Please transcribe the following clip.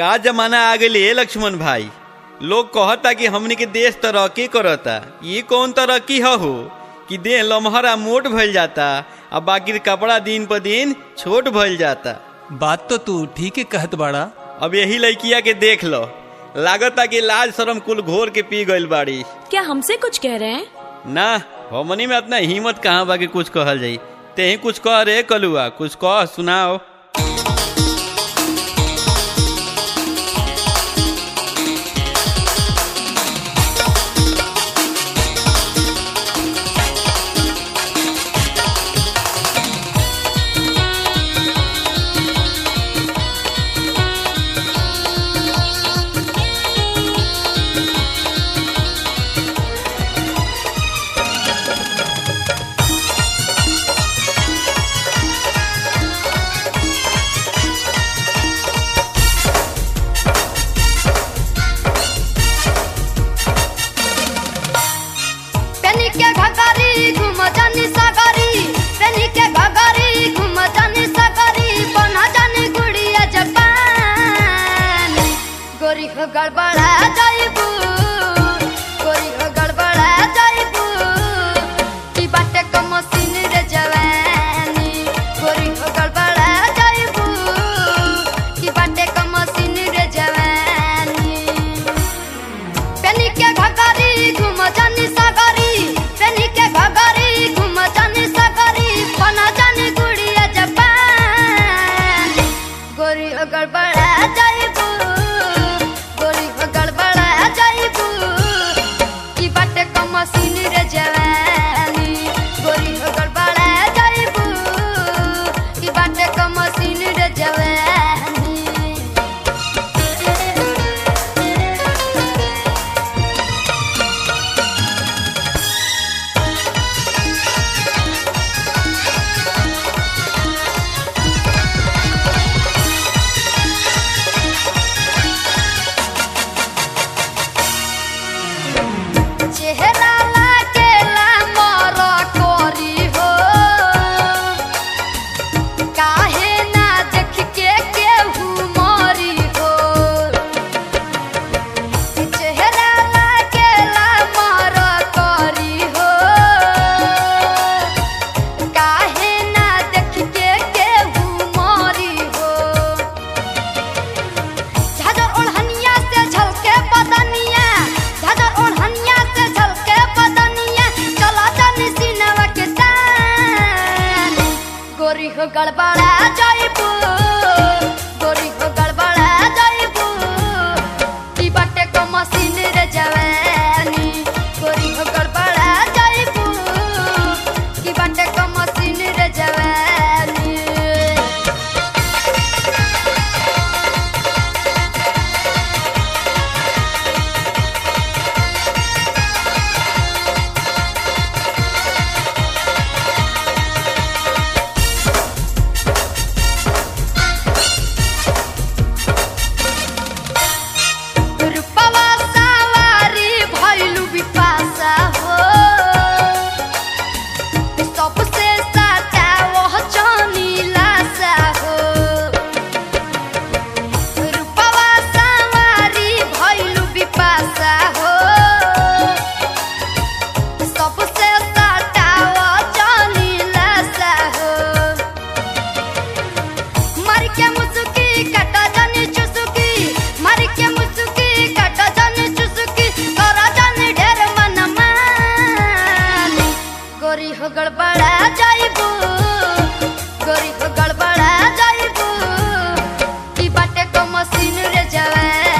का जमाना आ गई है लक्ष्मण भाई लोग कहता कि हमनी के देश तरक्की करता ये कौन तरक्की ह हो कि देह लमहरा मोट भइल जाता आ बाकी कपड़ा दिन पर दिन छोट भइल जाता बात तो तू ठीक है कहत बाड़ा अब यही लड़किया के देख लो लागता कि लाज शरम कुल घोर के पी गइल बाड़ी क्या हमसे कुछ कह रहे हैं ना हमनी में इतना हिम्मत कहाँ बा कि कुछ कहल जाई तेही कुछ कह रे कलुआ कुछ कह सुनाओ पेनी के घगारी घुम जानी सागरी पेनी के घगारी घुम जानी सागरी बना जानी गुड़िया जपान गोरी हो गड़बड़ा जाइबू गोरी हो गड़बड़ा जाइबू की बाटे को मशीन रे जवानी गोरी हो गड़बड़ा जाइबू की बाटे को मशीन रे जवानी पेनी के घगारी घुम जानी सागरी पेनी के घगारी घुम जानी सागरी बना जानी गुड़िया जपान गोरी हो गड़बड़ा जाइबू गोरी हो गड़बड़ा जाइबू की बाटे को मशीन रे जवानी गोरी हो गड़बड़ा जाइबू की बाटे को मशीन रे जवानी चेहरा लागेला मोर कोरी हो काहे ना देख के केहू मोरी हो चेहरा लागेला मोर कोरी हो काहे ना देख के केहू मोरी हो झाझर ओढ़निया से झलके बदनिया झाझर ओढ़निया से झलके बदनिया चला जानी सीनवा के तान गोरी हो गड़बड़ा जाइबू गोरी हो गड़बड़ा जाइबू की बाटे को मशीन रे जवानी गोरी हो गड़बड़ा जाइबू की बाटे को मशीन रे जवानी रूपवा सवारी भइलु बिपाशा हो सबसे साचा वह चनीलासा हो रूपवा सवारी भइलु बिपाशा हो सबसे साचा वह चनीलासा हो मर के मुसुकी कटा जानी चुसुकी मर के मुसुकी कटा जानी चुसुकी करा जानी ढेर मन मानी गोरी हो गड़बड़ा जाइबू गोरी हो गड़बड़ा जाइबू की बाटे को मशीन रे जवान